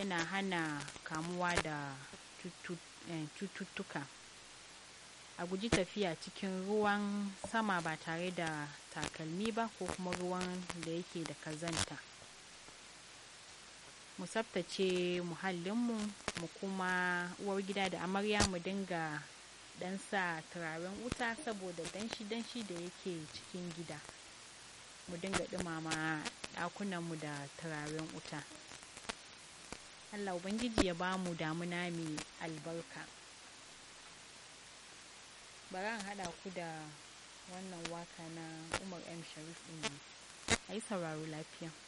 yana hana kamuwa da cututtuka a guji tafiya cikin ruwan sama ba tare da takalmi ba ko kuma ruwan da yake da kazanta mu tsaftace muhallinmu mu kuma uwar gida da amarya mu dinga dan sa turaren wuta saboda danshi-danshi da yake cikin gida mu dinga dumama ɗakunanmu da turaren wuta allah ubangiji ya ba mu damuna mai albarka bari an haɗa ku da wannan waka na umar m sharif ɗin a yi sauraro lafiya